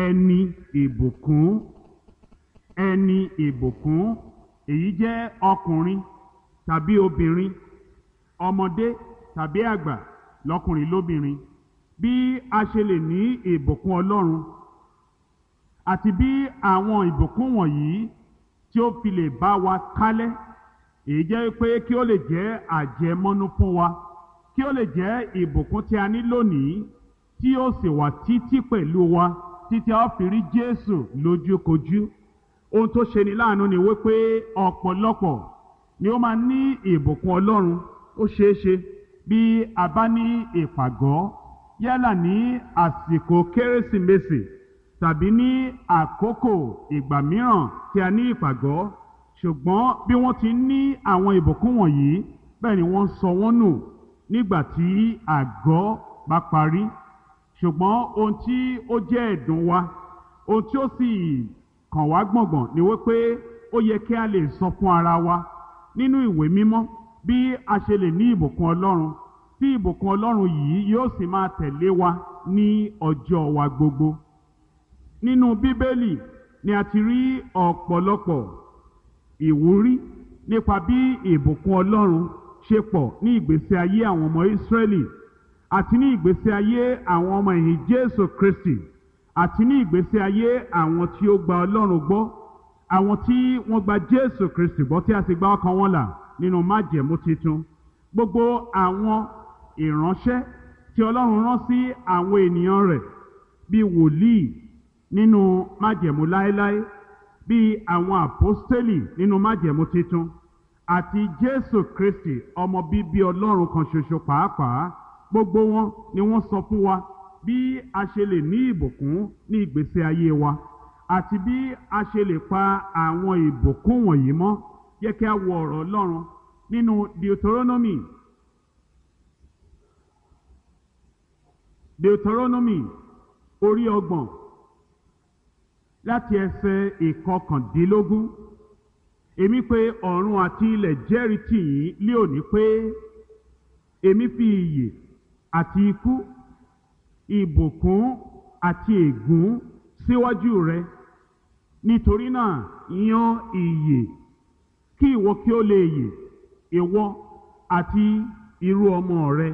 ẹni ìbùkún ẹni ìbùkún èyí jẹ́ ọkùnrin tàbí obìnrin ọmọdé tàbí àgbà lọ́kùnrin lóbìnrin bí a ṣe lè ní ìbùkún ọlọ́run àti bí àwọn ìbùkún wọ̀nyí tí ó fi lè bá wa kálẹ̀ èyí jẹ́ pé kí ó lè jẹ́ àjẹmọ́nú fún wa kí ó lè jẹ́ ìbùkún tí a ní lónìí tí ó sì wà títí pẹ̀lú wa títí a ó fi rí Jésù lójúkojú ohun tó ṣe ni láàánú ni wípé ọ̀pọ̀lọpọ̀ ni ó máa ní ìbùkún Ọlọ́run ó ṣeé ṣe bí a bá ní ìpàgọ́ yálà ní àsìkò kérésìmesì tàbí ní àkókò ìgbà mìíràn tí a ní ìpàgọ́ ṣùgbọ́n bí wọ́n ti ní àwọn ìbùkún wọ̀nyí bẹ́ẹ̀ ni wọ́n sọ wọ́n nù nígbà tí àgọ́ bá parí ṣùgbọ́n ohun tí ó jẹ́ ẹ̀dùn wa ohun tí ó sì kàn wá gbọ̀ngbọ̀n ni wípé ó yẹ kí a lè sọ fún ara wa nínú ìwé mímọ́ bí a ṣe lè ní ìbùkún Ọlọ́run tí ìbùkún Ọlọ́run yìí yóò sì máa tẹ̀lé wa ní ọjọ́ wa gbogbo nínú Bíbélì ni a ti rí ọ̀pọ̀lọpọ̀ ìwúrí nípa bí ìbùkún Ọlọ́run ṣe pọ̀ ní ìgbésí ayé àwọn ọmọ Ísírẹ́lì àti ní ìgbésí ayé àwọn ọmọ ẹ̀yìn Jésù Kristi àti ní ìgbésí ayé àwọn tí ó gba Ọlọ́run gbọ́ àwọn tí wọ́n gba Jésù Kristi gbọ́ tí a sì gba ọkàn wọn là nínú májẹ̀mú titun gbogbo àwọn ìránṣẹ́ tí Ọlọ́run rán sí àwọn ènìyàn rẹ̀ bíi wòlíì nínú májẹ̀mú láéláé bíi àwọn àpọ́stélì nínú májẹ̀mú titun àti Jésù Kristi ọmọ bíbí Ọlọ́run kan ṣoṣo pàápàá gbogbo wọn ni wọ́n sọ fún wa bí a ṣe lè ní ìbùkún ní ìgbésí ayé wa àti bí a ṣe lè pa àwọn ìbùkún wọ̀nyí mọ́ yẹ kí a wo ọ̀rọ̀ Ọlọ́run nínú Deuteronomy Deuteronomy orí ọgbọ̀n láti ẹsẹ̀ ìkọkàndínlógún èmi pé ọ̀run àti ilẹ̀ jẹ́rìí tì yín lé òní pé èmi fi ìyè àti ikú ìbùkún àti ègún síwájú rẹ nítorí náà yan ìyè kí ìwọ kí ó lè yè ìwọ àti irú ọmọ rẹ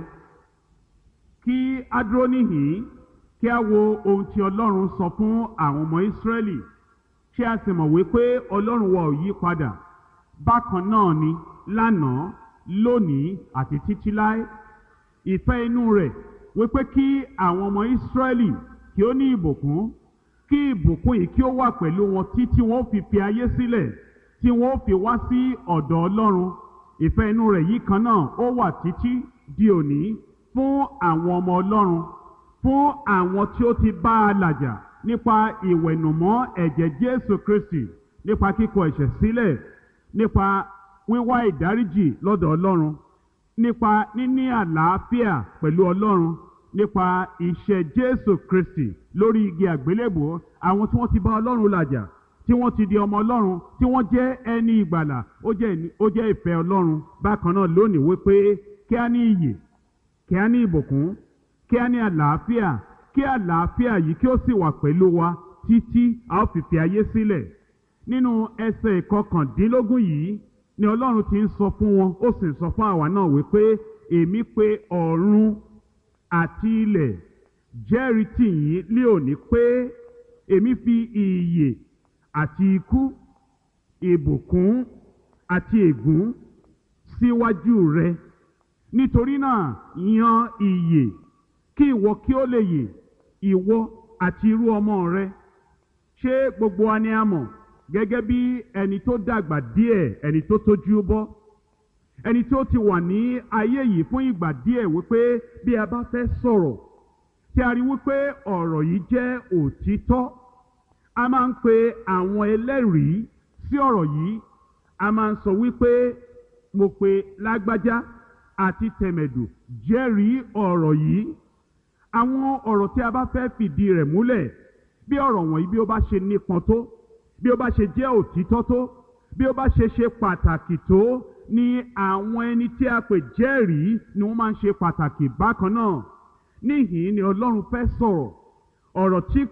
kí a dúró níhìn kí a wo ohun tí Ọlọ́run sọ fún àwọn ọmọ Ísírẹ́lì ṣé a sì mọ̀ wípé Ọlọ́run wa ò yí padà bákan náà ni lánàá lónìí àti títí láé ìfẹ́ inú rẹ̀ wípé kí àwọn ọmọ Ísírẹ́lì kí ó ní ìbùkún kí ìbùkún yìí kí ó wà pẹ̀lú wọn títí wọn ó fi fi ayé sílẹ̀ tí wọn ó fi wá sí ọ̀dọ̀ Ọlọ́run ìfẹ́ inú rẹ̀ yìí kan náà ó wà títí di òní fún àwọn ọmọ Ọlọ́run fún àwọn tí ó ti bá a làjà nípa ìwẹ̀nùmọ́ ẹ̀jẹ̀ Jésù Kristi nípa kíkọ ẹ̀ṣẹ̀ sílẹ̀ nípa wíwá ìdáríjì lọ́dọ̀ Ọlọ́run nípa níní àlàáfíà pẹ̀lú Ọlọ́run nípa iṣẹ́ Jésù Kristi lórí igi àgbélébùú àwọn tí wọ́n ti bá Ọlọ́run làjà tí wọ́n ti di ọmọ Ọlọ́run tí wọ́n jẹ́ ẹni ìgbàlà ó jẹ́ ìfẹ́ Ọlọ́run bákan náà lónìí wípé kí á ní iyè kí á ní ìbùkún kí á ní àlàáfíà kí àlàáfíà yìí kí ó sì wà pẹ̀lú wa títí a ó fi fi ayé sílẹ̀ nínú ẹsẹ̀ ìkọkàndínlógún yìí ni Ọlọ́run ti ń sọ fún wọn ó sì ń sọ fún àwa náà wípé èmi pé ọ̀run àti ilẹ̀ jẹ́rìí tì yín lé òní pé èmi fi ìyè àti ikú ìbùkún àti ègún síwájú rẹ nítorí náà yan ìyè kí ìwọ kí ó lè yè ìwọ àti irú ọmọ rẹ ṣé gbogbo wa ni a mọ̀ gẹ́gẹ́ bí ẹni tó dàgbà díẹ̀ ẹni tó tójú bọ́ ẹni tó ti wà ní ayé yìí fún ìgbà díẹ̀ wípé bí a bá fẹ́ sọ̀rọ̀ tí a rí wípé ọ̀rọ̀ yìí jẹ́ òtítọ́ a máa ń pe àwọn ẹlẹ́rìí sí ọ̀rọ̀ yìí a máa ń sọ wípé mo pe lágbájá àti tẹ̀mẹ̀dù jẹ́rìí ọ̀rọ̀ yìí àwọn ọ̀rọ̀ tí a bá fẹ́ fìdí rẹ̀ múlẹ̀ bí ọ̀rọ̀ wọ̀nyí bí ó bá ṣe nípọn tó bí ó bá ṣe jẹ́ òtítọ́ tó bí ó bá ṣe ṣe pàtàkì tó ni àwọn ẹni tí a pè jẹ́rìí ni wọ́n máa ń ṣe pàtàkì bákan náà níhìn ni Ọlọ́run fẹ́ sọ̀rọ̀ ọ̀rọ̀ tí